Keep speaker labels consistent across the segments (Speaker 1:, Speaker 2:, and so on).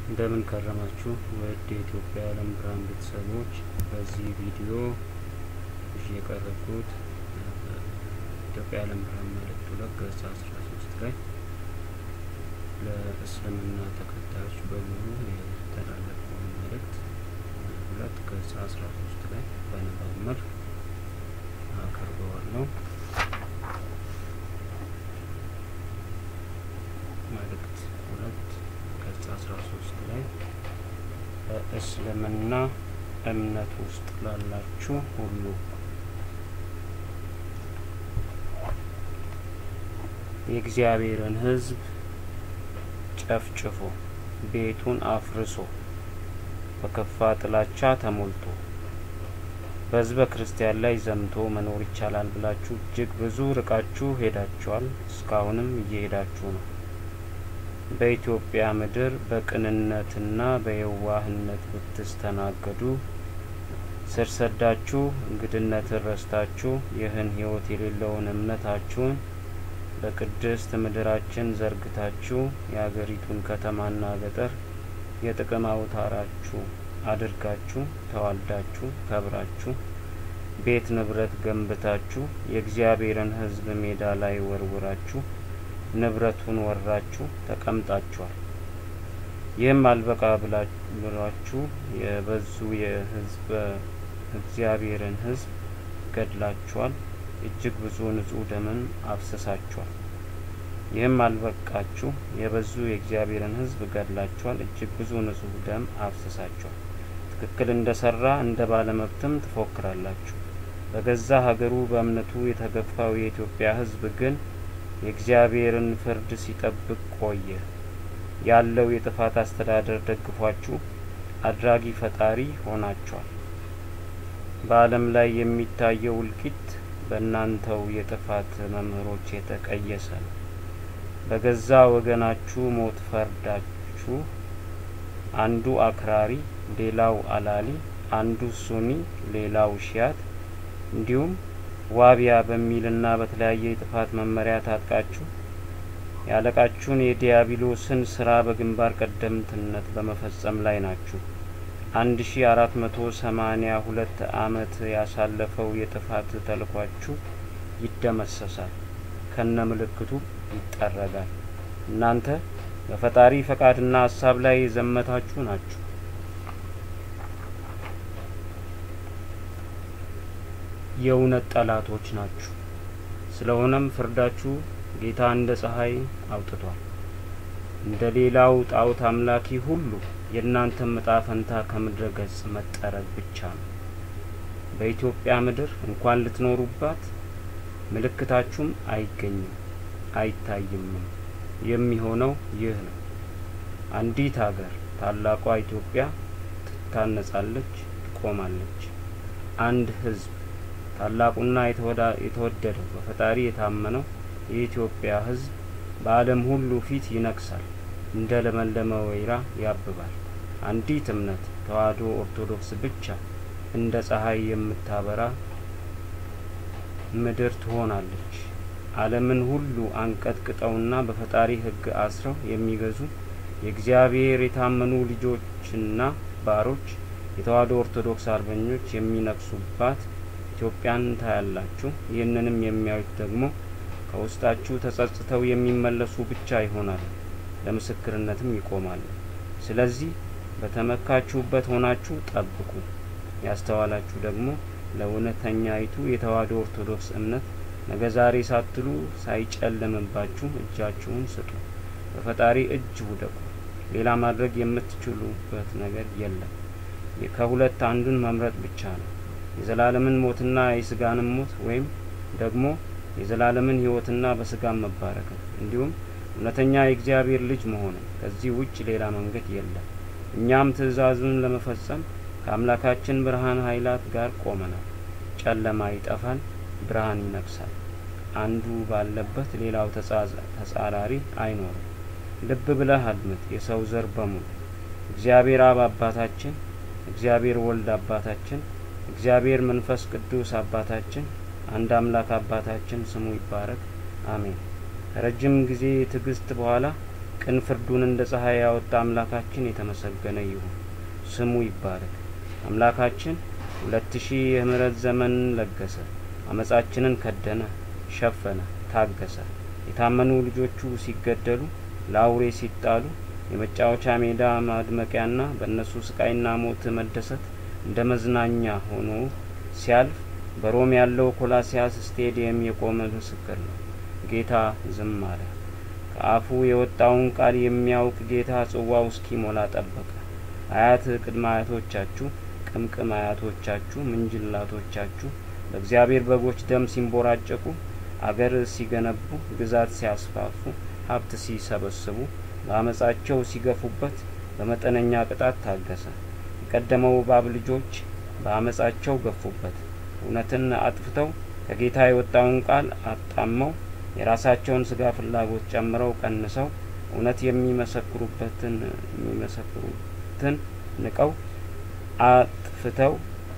Speaker 1: እንደምን ከረማችሁ ውድ የኢትዮጵያ የዓለም ብርሃን ቤተሰቦች፣ በዚህ ቪዲዮ ይዤ የቀረብኩት ኢትዮጵያ የዓለም ብርሃን መልእክት ሁለት ገጽ አስራ ሶስት ላይ ለእስልምና ተከታዮች በሙሉ የተላለፈውን መልእክት ሁለት ገጽ አስራ ሶስት ላይ በንባብ መልክ አቀርበዋለሁ። መልእክት ሁለት ገጽ አስራ ሶስት ላይ በእስልምና እምነት ውስጥ ላላችሁ ሁሉ የእግዚአብሔርን ሕዝብ ጨፍጭፎ ቤቱን አፍርሶ በከፋ ጥላቻ ተሞልቶ በሕዝበ ክርስቲያን ላይ ዘምቶ መኖር ይቻላል ብላችሁ እጅግ ብዙ ርቃችሁ ሄዳችኋል። እስካሁንም እየሄዳችሁ ነው። በኢትዮጵያ ምድር በቅንነትና በየዋህነት ብትስተናገዱ ስር ሰዳችሁ እንግድነትን ረስታችሁ ይህን ሕይወት የሌለውን እምነታችሁን በቅድስት ምድራችን ዘርግታችሁ የአገሪቱን ከተማና ገጠር የጥቅም አውታራችሁ አድርጋችሁ ተዋልዳችሁ ከብራችሁ ቤት ንብረት ገንብታችሁ የእግዚአብሔርን ሕዝብ ሜዳ ላይ ወርውራችሁ ንብረቱን ወራችሁ ተቀምጣችኋል። ይህም አልበቃ ብላችሁ የበዙ የሕዝበ እግዚአብሔርን ሕዝብ ገድላችኋል። እጅግ ብዙ ንጹሕ ደምን አፍስሳችኋል። ይህም አልበቃችሁ የበዙ የእግዚአብሔርን ሕዝብ ገድላችኋል። እጅግ ብዙ ንጹሕ ደም አፍስሳችኋል። ትክክል እንደ ሰራ እንደ ባለመብትም ትፎክራላችሁ። በገዛ ሀገሩ በእምነቱ የተገፋው የኢትዮጵያ ሕዝብ ግን የእግዚአብሔርን ፍርድ ሲጠብቅ ቆየ። ያለው የጥፋት አስተዳደር ደግፏችሁ አድራጊ ፈጣሪ ሆናችኋል። በዓለም ላይ የሚታየው እልቂት በእናንተው የጥፋት መምህሮች የተቀየሰ ነው። በገዛ ወገናችሁ ሞት ፈርዳችሁ አንዱ አክራሪ፣ ሌላው አላሊ፣ አንዱ ሱኒ፣ ሌላው ሺያት እንዲሁም ዋቢያ በሚልና በተለያየ የጥፋት መመሪያ ታጥቃችሁ ያለቃችሁን የዲያብሎስን ስራ በግንባር ቀደምትነት በመፈጸም ላይ ናችሁ። አንድ ሺ አራት መቶ ሰማኒያ ሁለት አመት ያሳለፈው የጥፋት ተልኳችሁ ይደመሰሳል፣ ከነ ምልክቱ ይጠረጋል። እናንተ በፈጣሪ ፈቃድና ሀሳብ ላይ የዘመታችሁ ናችሁ። የእውነት ጠላቶች ናችሁ። ስለሆነም ፍርዳችሁ ጌታ እንደ ፀሐይ አውጥቷል። እንደ ሌላው ጣዖት አምላኪ ሁሉ የእናንተም እጣ ፈንታ ከምድረ ገጽ መጠረግ ብቻ ነው። በኢትዮጵያ ምድር እንኳን ልትኖሩባት ምልክታችሁም አይገኝም አይታይምም። የሚሆነው ይህ ነው። አንዲት ሀገር ታላቋ ኢትዮጵያ ትታነጻለች፣ ትቆማለች። አንድ ሕዝብ ታላቁና የተወደደው በፈጣሪ የታመነው የኢትዮጵያ ሕዝብ በዓለም ሁሉ ፊት ይነግሳል፣ እንደ ለመለመ ወይራ ያብባል። አንዲት እምነት ተዋሕዶ ኦርቶዶክስ ብቻ እንደ ፀሐይ የምታበራ ምድር ትሆናለች። ዓለምን ሁሉ አንቀጥቅጠውና በፈጣሪ ሕግ አስረው የሚገዙ የእግዚአብሔር የታመኑ ልጆችና ባሮች የተዋሕዶ ኦርቶዶክስ አርበኞች የሚነግሱባት ኢትዮጵያን ታያላችሁ። ይህንንም የሚያዩት ደግሞ ከውስጣችሁ ተጸጽተው የሚመለሱ ብቻ ይሆናሉ፣ ለምስክርነትም ይቆማሉ። ስለዚህ በተመካችሁበት ሆናችሁ ጠብቁ። ያስተዋላችሁ ደግሞ ለእውነተኛይቱ የተዋሕዶ ኦርቶዶክስ እምነት ነገ ዛሬ ሳትሉ ሳይጨልምባችሁ እጃችሁን ስጡ። በፈጣሪ እጅ ውደቁ። ሌላ ማድረግ የምትችሉበት ነገር የለም። ከሁለት አንዱን መምረጥ ብቻ ነው። የዘላለምን ሞትና የስጋንም ሞት ወይም ደግሞ የዘላለምን ሕይወትና በስጋም መባረክን እንዲሁም እውነተኛ የእግዚአብሔር ልጅ መሆንን። ከዚህ ውጭ ሌላ መንገድ የለም። እኛም ትእዛዙን ለመፈጸም ከአምላካችን ብርሃን ኃይላት ጋር ቆመናል። ጨለማ ይጠፋል፣ ብርሃን ይነግሳል። አንዱ ባለበት ሌላው ተጻራሪ አይኖርም። ልብ ብለህ አድምጥ፣ የሰው ዘር በሙሉ እግዚአብሔር አብ አባታችን፣ እግዚአብሔር ወልድ አባታችን፣ እግዚአብሔር መንፈስ ቅዱስ አባታችን አንድ አምላክ አባታችን ስሙ ይባረክ፣ አሜን። ከረጅም ጊዜ ትዕግስት በኋላ ቅን ፍርዱን እንደ ፀሐይ ያወጣ አምላካችን የተመሰገነ ይሁን፣ ስሙ ይባረክ። አምላካችን ሁለት ሺህ የምህረት ዘመን ለገሰ፣ አመጻችንን ከደነ፣ ሸፈነ፣ ታገሰ። የታመኑ ልጆቹ ሲገደሉ፣ ለአውሬ ሲጣሉ፣ የመጫወቻ ሜዳ ማድመቂያና በእነሱ ስቃይና ሞት መደሰት እንደ መዝናኛ ሆኖ ሲያልፍ በሮም ያለው ኮላሲያስ ስቴዲየም የቆመ ምስክር ነው። ጌታ ዝም አለ። ከአፉ የወጣውን ቃል የሚያውቅ ጌታ ጽዋው እስኪሞላ ጠበቀ። አያት ቅድመ አያቶቻችሁ፣ ቅምቅም አያቶቻችሁ፣ ምንጅላቶቻችሁ በእግዚአብሔር በጎች ደም ሲንቦራጨቁ፣ አገር ሲገነቡ፣ ግዛት ሲያስፋፉ፣ ሀብት ሲሰበስቡ፣ በአመጻቸው ሲገፉበት በመጠነኛ ቅጣት ታገሰ። የቀደመው እባብ ልጆች በአመጻቸው ገፉበት። እውነትን አጥፍተው ከጌታ የወጣውን ቃል አጣመው የራሳቸውን ስጋ ፍላጎት ጨምረው ቀንሰው እውነት የሚመሰክሩበትን የሚመሰክሩትን ንቀው አጥፍተው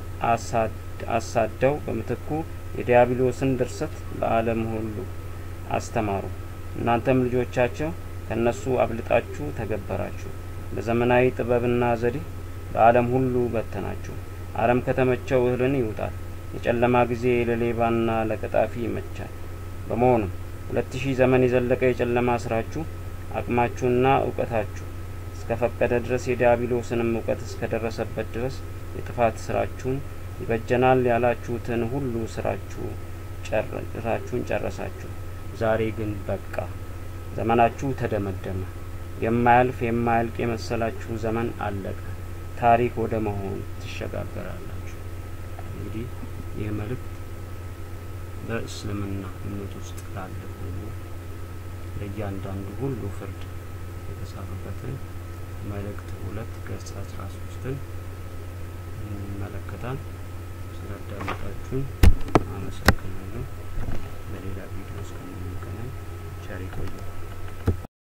Speaker 1: አሳደው በምትኩ የዲያብሎስን ድርሰት ለዓለም ሁሉ አስተማሩ። እናንተም ልጆቻቸው ከእነሱ አብልጣችሁ ተገበራችሁ። በዘመናዊ ጥበብና ዘዴ በዓለም ሁሉ በተናችሁ። አረም ከተመቸው እህልን ይውጣል። የጨለማ ጊዜ ለሌባና ለቀጣፊ ይመቻል። በመሆኑም ሁለት ሺህ ዘመን የዘለቀ የጨለማ ስራችሁ አቅማችሁና እውቀታችሁ እስከ ፈቀደ ድረስ የዲያብሎስንም እውቀት እስከ ደረሰበት ድረስ የጥፋት ስራችሁን ይበጀናል ያላችሁትን ሁሉ ስራችሁ ስራችሁን ጨረሳችሁ። ዛሬ ግን በቃ ዘመናችሁ ተደመደመ። የማያልፍ የማያልቅ የመሰላችሁ ዘመን አለቀ። ታሪክ ወደ መሆን ትሸጋገራላችሁ። እንግዲህ ይህ መልእክት በእስልምና እምነት ውስጥ ላለ ሁሉ ለእያንዳንዱ ሁሉ ፍርድ የተጻፈበትን መልእክት ሁለት ገጽ አስራ ሶስትን እንመለከታል። ስላዳመጣችሁኝ